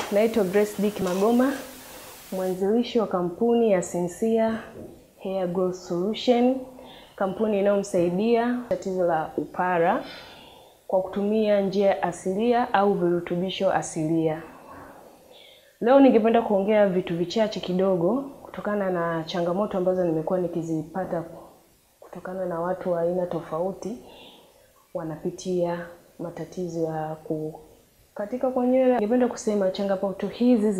Naitwa Grace Dick Magoma, mwanzilishi wa kampuni ya Sincere Hair Growth Solution, kampuni inayomsaidia tatizo la upara kwa kutumia njia asilia au virutubisho asilia. Leo ningependa kuongea vitu vichache kidogo kutokana na changamoto ambazo nimekuwa nikizipata kutokana na watu wa aina tofauti wanapitia matatizo ya kukatika kwa nywele. Ningependa kusema changamoto hizi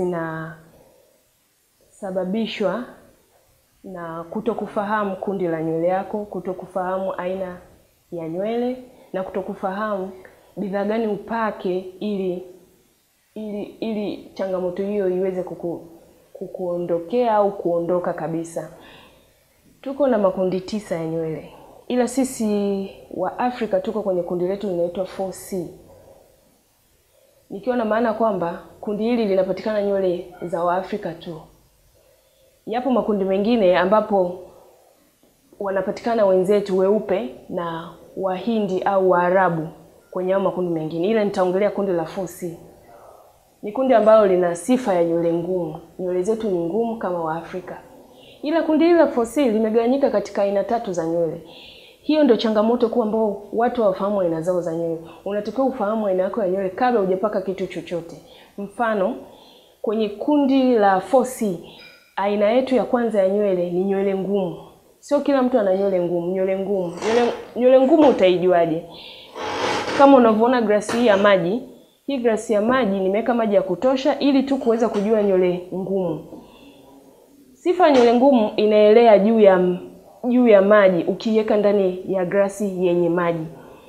zinasababishwa na kutokufahamu kundi la nywele yako, kutokufahamu aina ya nywele na kutokufahamu bidhaa gani upake ili ili ili changamoto hiyo iweze kuku, kukuondokea au kuondoka kabisa. Tuko na makundi tisa ya nywele, ila sisi wa Afrika tuko kwenye kundi letu linaitwa 4C, nikiwa na maana kwamba kundi hili linapatikana nywele za Waafrika tu. Yapo makundi mengine ambapo wanapatikana wenzetu weupe na Wahindi au Waarabu kwenye hao makundi mengine, ila nitaongelea kundi la 4C. Ni kundi ambalo lina sifa ya nywele ngumu. Nywele zetu ni ngumu kama Waafrika, ila kundi hili la 4C limegawanyika katika aina tatu za nywele. Hiyo ndio changamoto kuu ambao watu hawafahamu aina zao za nywele. Unatakiwa ufahamu aina yako ya nywele kabla hujapaka kitu chochote. Mfano, kwenye kundi la 4C aina yetu ya kwanza ya nywele ni nywele ngumu. Sio kila mtu ana nywele ngumu. Nywele ngumu, nywele, nywele ngumu utaijuaje? Kama unavyoona glasi hii ya maji, hii glasi ya maji nimeweka maji ya kutosha ili tu kuweza kujua nywele ngumu. Sifa ya nywele ngumu inaelea juu ya juu ya maji ukiweka ndani ya glasi yenye maji.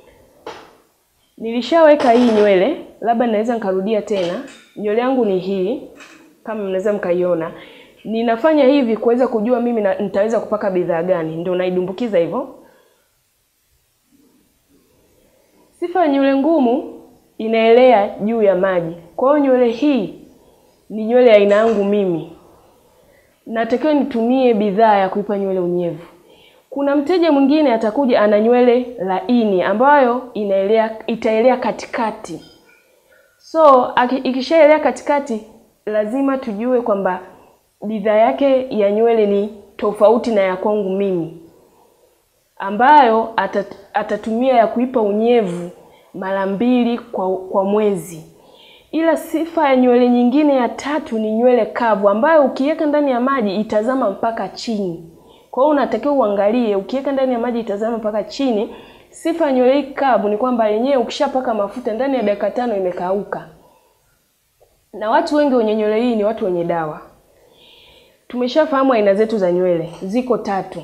Nilishaweka hii nywele, labda naweza nikarudia tena. Nywele yangu ni hii, kama mnaweza mkaiona. Ninafanya hivi kuweza kujua mimi na, nitaweza kupaka bidhaa gani, ndio naidumbukiza hivyo. Sifa ya nywele ngumu inaelea juu ya maji. Kwa hiyo nywele hii ni nywele ya aina yangu mimi, natakiwa nitumie bidhaa ya kuipa nywele unyevu. Kuna mteja mwingine atakuja ana nywele laini ambayo inaelea itaelea katikati. So ikishaelea katikati, lazima tujue kwamba bidhaa yake ya nywele ni tofauti na ya kwangu mimi, ambayo atat, atatumia ya kuipa unyevu mara mbili kwa, kwa mwezi. Ila sifa ya nywele nyingine ya tatu ni nywele kavu ambayo ukiweka ndani ya maji itazama mpaka chini. Kwa hiyo unatakiwa uangalie, ukiweka ndani ya maji itazama mpaka chini. Sifa ya nywele hii kavu ni kwamba yenyewe ukishapaka mafuta ndani ya dakika tano imekauka, na watu wengi wenye nywele hii ni watu wenye dawa. Tumeshafahamu aina zetu za nywele, ziko tatu.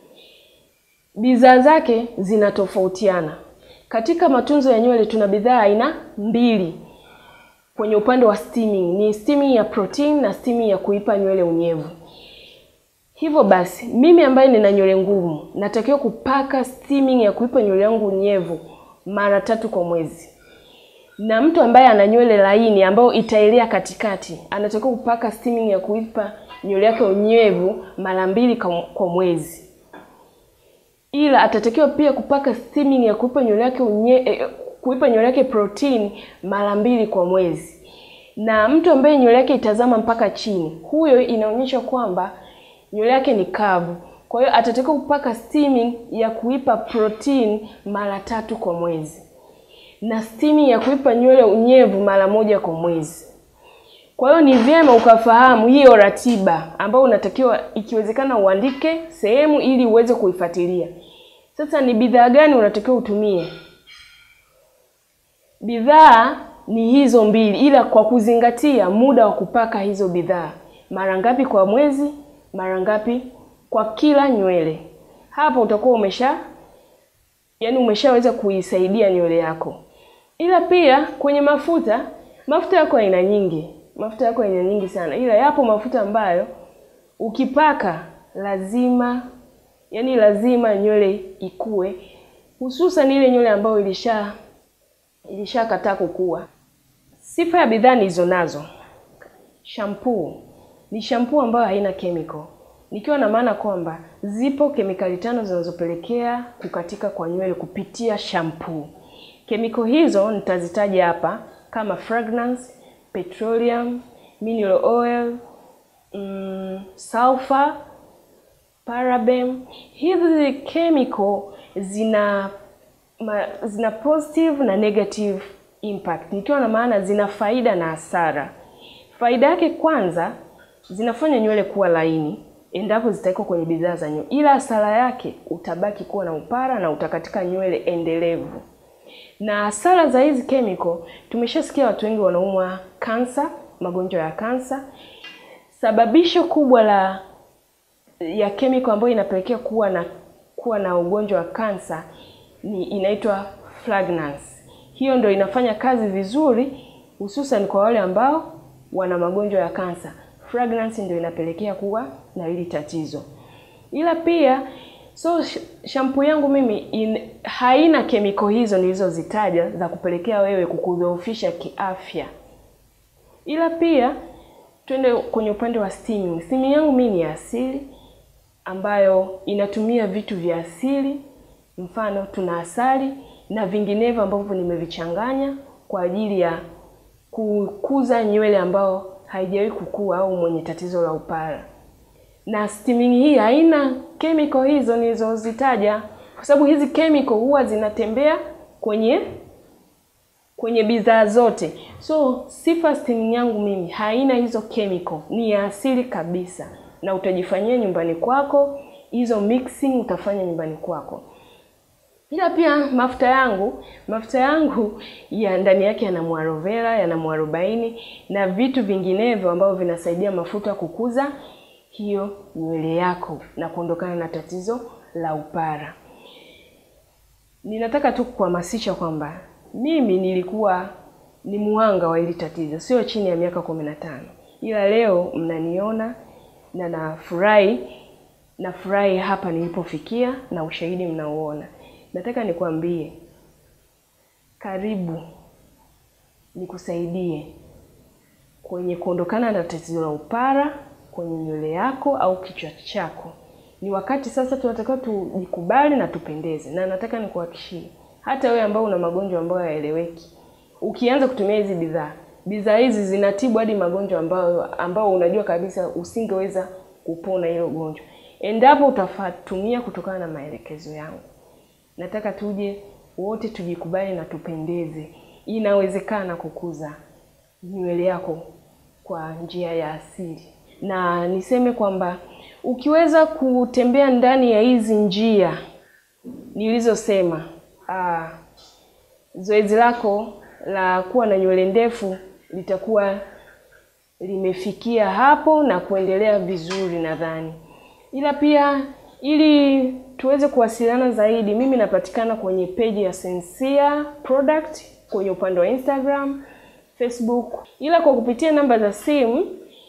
Bidhaa zake zinatofautiana. Katika matunzo ya nywele tuna bidhaa aina mbili kwenye upande wa steaming, ni steaming ya protein na steaming ya kuipa nywele unyevu. Hivyo basi, mimi ambaye nina nywele ngumu natakiwa kupaka steaming ya kuipa nywele yangu unyevu mara tatu kwa mwezi, na mtu ambaye ana nywele laini ambayo itaelea katikati anatakiwa kupaka steaming ya kuipa nywele yake unyevu mara mbili kwa mwezi ila atatakiwa pia kupaka steaming ya kuipa nywele yake unye, eh, kuipa nywele yake protein mara mbili kwa mwezi. Na mtu ambaye nywele yake itazama mpaka chini, huyo inaonyesha kwamba nywele yake ni kavu. Kwa hiyo atatakiwa kupaka steaming ya kuipa protein mara tatu kwa mwezi na steaming ya kuipa nywele unyevu mara moja kwa mwezi. Kwa hiyo ni vyema ukafahamu hiyo ratiba ambayo unatakiwa ikiwezekana uandike sehemu ili uweze kuifuatilia. Sasa ni bidhaa gani unatakiwa utumie? Bidhaa ni hizo mbili, ila kwa kuzingatia muda wa kupaka hizo bidhaa, mara ngapi kwa mwezi, mara ngapi kwa kila nywele. Hapo utakuwa umesha yaani umeshaweza kuisaidia nywele yako. Ila pia kwenye mafuta, mafuta yako aina nyingi mafuta yako aina nyingi sana, ila yapo mafuta ambayo ukipaka lazima yani lazima nywele ikue, hususan ile nywele ambayo ilisha ilishakataa kukua. Sifa ya bidhaa nilizo nazo, shampoo ni shampoo ambayo haina chemical, nikiwa na maana kwamba zipo kemikali tano zinazopelekea kukatika kwa nywele kupitia shampoo. Kemikali hizo nitazitaja hapa kama fragrance, petroleum, mineral oil, mm, sulfur, paraben. Hizi chemical zina ma, zina positive na negative impact, nikiwa na maana zina faida na hasara. Faida yake kwanza, zinafanya nywele kuwa laini endapo zitawekwa kwenye bidhaa za nywele, ila hasara yake utabaki kuwa na upara na utakatika nywele endelevu. Na hasara za hizi chemical, tumeshasikia watu wengi wanaumwa kansa, magonjwa ya kansa. Sababisho kubwa la ya chemical ambayo inapelekea kuwa na kuwa na ugonjwa wa kansa ni inaitwa fragrance. Hiyo ndio inafanya kazi vizuri, hususan kwa wale ambao wana magonjwa ya kansa. Fragrance ndio inapelekea kuwa na hili tatizo. Ila pia so shampoo yangu mimi in, haina kemiko hizo nilizozitaja za kupelekea wewe kukudhoofisha kiafya. Ila pia twende kwenye upande wa steaming. Steaming yangu mimi ni asili ambayo inatumia vitu vya asili, mfano tuna asali na vinginevyo ambavyo nimevichanganya kwa ajili ya kukuza nywele ambao haijawahi kukua au mwenye tatizo la upara. Na steaming hii haina chemical hizo nilizozitaja, kwa sababu hizi chemical huwa zinatembea kwenye kwenye bidhaa zote. So sifa steaming yangu mimi haina hizo chemical, ni ya asili kabisa, na utajifanyia nyumbani kwako. Hizo mixing utafanya nyumbani kwako. Ila pia mafuta yangu, mafuta yangu ya ndani yake yana mwarovera, yana mwarobaini na vitu vinginevyo ambavyo vinasaidia mafuta kukuza hiyo nywele yako na kuondokana na tatizo la upara. Ninataka tu kuhamasisha kwamba mimi nilikuwa ni muhanga wa hili tatizo, sio chini ya miaka kumi na tano, ila leo mnaniona na nafurahi, nafurahi hapa nilipofikia na ushahidi mnauona. Nataka nikwambie, karibu nikusaidie kwenye kuondokana na tatizo la upara kwenye nywele yako au kichwa chako. Ni wakati sasa tunatakiwa tujikubali na tupendeze, na nataka nikuhakikishie, hata wewe ambao una magonjwa ambayo hayaeleweki, ukianza kutumia hizi bidhaa, bidhaa hizi zinatibu hadi magonjwa ambayo ambao unajua kabisa usingeweza kupona hilo gonjwa endapo utafatumia kutokana na maelekezo yangu. Nataka tuje wote tujikubali na tupendeze. Inawezekana kukuza nywele yako kwa njia ya asili, na niseme kwamba ukiweza kutembea ndani ya hizi njia nilizosema, ah, zoezi lako la kuwa na nywele ndefu litakuwa limefikia hapo na kuendelea vizuri nadhani. Ila pia ili tuweze kuwasiliana zaidi, mimi napatikana kwenye peji ya Sensia Product kwenye upande wa Instagram, Facebook, ila kwa kupitia namba za simu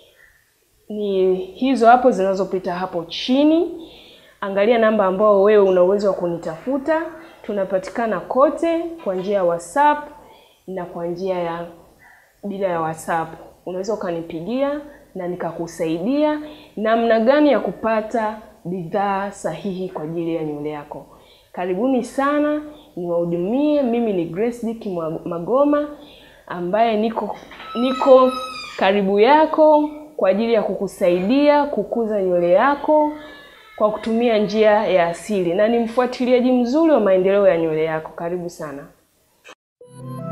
ni hizo hapo zinazopita hapo chini. Angalia namba ambao wewe una uwezo wa kunitafuta. Tunapatikana kote kwa njia ya WhatsApp na kwa njia ya bila ya WhatsApp. Unaweza ukanipigia na nikakusaidia namna gani ya kupata bidhaa sahihi kwa ajili ya nywele yako. Karibuni sana, niwahudumie. Mimi ni Grace Dick Magoma ambaye niko niko karibu yako kwa ajili ya kukusaidia kukuza nywele yako kwa kutumia njia ya asili, na ni mfuatiliaji mzuri wa maendeleo ya nywele yako. Karibu sana.